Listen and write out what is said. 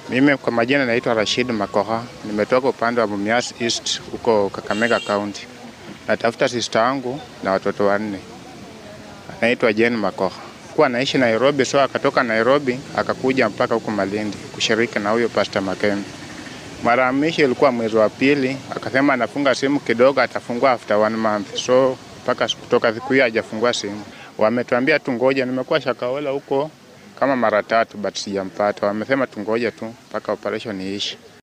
Mimi kwa majina naitwa Rashid Makoha, nimetoka upande wa Mumias East huko Kakamega County. Natafuta sister wangu na watoto wanne, anaitwa Jane Makoha. Kuwa anaishi Nairobi, so akatoka Nairobi akakuja mpaka huko Malindi kushiriki na huyo Pastor Makembe. Mara ya mwisho ilikuwa mwezi wa pili, akasema anafunga simu kidogo, atafungua after one month. So mpaka kutoka siku hiyo hajafungua simu. Wametuambia tungoja, nimekuwa Shakahola huko kama mara tatu but sijampata. Wamesema tungoje tu mpaka operation iishe.